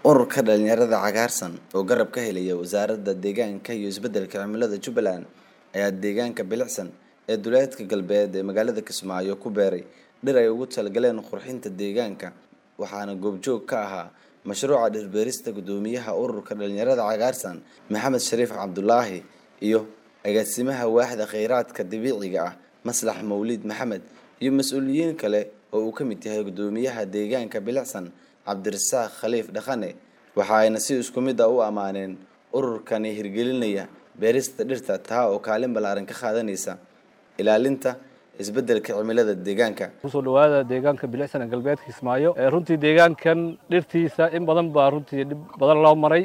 ururka dhalinyarada cagaarsan oo garab ka helaya wasaaradda deegaanka iyo isbeddelka cimilada jubbaland ayaa deegaanka bilicsan ee duleedka galbeed ee magaalada kismaayo ku beeray dhir ay ugu talagaleen qurxinta deegaanka waxaana goobjoog ka ahaa mashruuca dhirbeerista guddoomiyaha ururka dhalinyarada cagaarsan maxamed shariif cabdulaahi iyo agaasimaha waaxda kheyraadka dabiiciga ah maslax mawlid maxamed iyo mas-uuliyiin kale oo uu ka mid yahay guddoomiyaha deegaanka bilicsan cabdirasaaq khaliif dhaqane waxa ayna si isku mid a u ammaaneen ururkani hirgelinaya beerista dhirta taa oo kaalin ballaaran ka qaadanaysa ilaalinta isbeddelka cimilada deegaanka kusoo dhawaada deegaanka bilicsan ee galbeedka kismaayo runtii deegaankan dhirtiisa in badan baa runtii dhib badan loo maray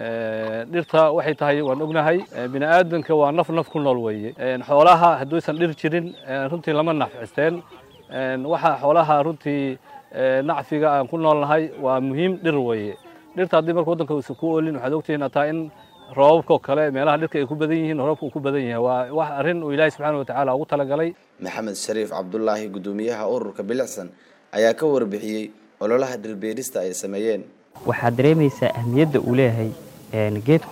dhirta waxay tahay waan ognahay bini aadanka waa naf naf ku nool weeye xoolaha hadduusan dhir jirin runtii lama nafcisteen waxa xoolaha runtii nacfiga aan ku noolnahay waa muhiim dhir weeye dhirta haddii marka waddanka uusan ku oolin waxaad ogtihiin hataa in roobabkao kale meelaha dhirka ay ku badan yihiin roobka uu ku badan yahay waa wax arrin uu ilaahay subxaana watacaala ugu talagalay maxamed shariif cabdulaahi guddoomiyaha ururka bilicsan ayaa ka warbixiyey ololaha dhirbeerista ay sameeyeen waxaad dareemaysaa ahmiyadda uu leeyahay geedku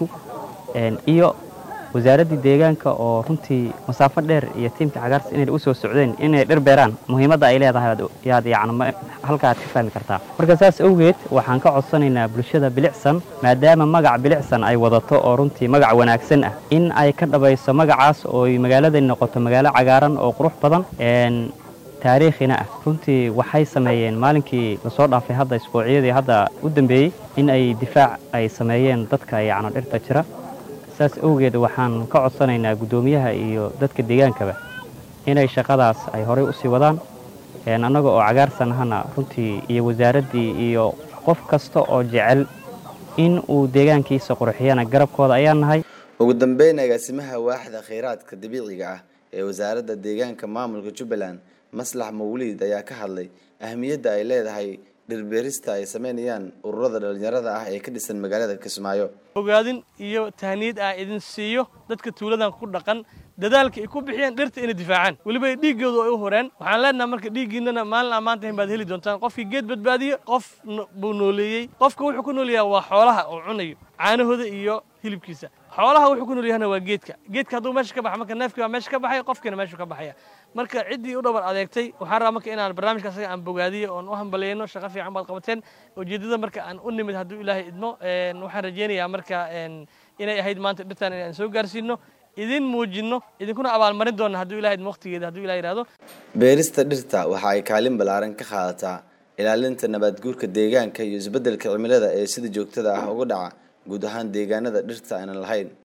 iyo wasaaraddii deegaanka oo runtii masaafo dheer iyo tiimka cagaarta inay u soo socdeen inay dhir beeraan muhiimadda ay leedahay yaad yacni halka aad ka fahmi kartaa marka saas awgeed waxaan ka codsanaynaa bulshada bilicsan maadaama magac bilicsan ay wadato oo runtii magac wanaagsan ah in ay ka dhabayso magacaas oo magaaladani noqoto magaalo cagaaran oo qurux badan taariikhina ah runtii waxay sameeyeen maalinkii lasoo dhaafay hadda isbuucyadii hadda u dambeeyey in ay difaac ay sameeyeen dadka yacni dhirta jira saas awgeed waxaan ka codsanaynaa guddoomiyaha iyo dadka deegaankaba inay shaqadaas ay horey usii wadaan annaga oo cagaarsan ahana runtii iyo wasaaraddii iyo qof kasta oo jecel in uu deegaankiisa qurxiyana garabkooda ayaan nahay ugu dambeyn agaasimaha waaxda kheyraadka dabiiciga ah ee wasaaradda deegaanka maamulka jubbaland maslax mawliid ayaa ka hadlay ahmiyadda ay leedahay dhirbeerista ay sameynayaan ururada dhalinyarada ah ee ka dhisan magaalada kismaayo ogaadin iyo tahniyad ah idin siiyo dadka tuuladan ku dhaqan dadaalka ay ku bixiyeen dhirta inay difaacaan weliba dhiiggoodu ay u horeen waxaan leenaha marka dhiiggiinana maalin ammaantahin baad heli doontaan qofkii geed badbaadiye qof buu nooleeyey qofka wuxuu ku nool yahay waa xoolaha oo cunayo caanahooda iyo hilibkiisa xoolaha wuxuu ku nool yahana waa geedka geedka hadduu meesha ka baxa marka neefkii baa meesha ka baxaya qofkiina meeshuu ka baxaya marka ciddii u dhabar adeegtay waxaan rabaa marka inaan barnaamijka asaga aan bogaadiyo oon u hambaleyno shaqo fiican baad qabateen ujeeddada marka aan u nimid hadduu ilaahay idmo waxaan rajaynayaa marka inay ahayd maanta dhirtaan inaan soo gaarsiino idin muujinno idinkuna abaalmarin doonna hadduu ilahay idmo waqtigeeda hadduu ilahay yihahdo beerista dhirta waxa ay kaalin ballaaran ka qaadataa ilaalinta nabaadguurka deegaanka iyo isbeddelka cimilada ee sida joogtada ah uga dhaca guud ahaan deegaanada dhirta aanan lahayn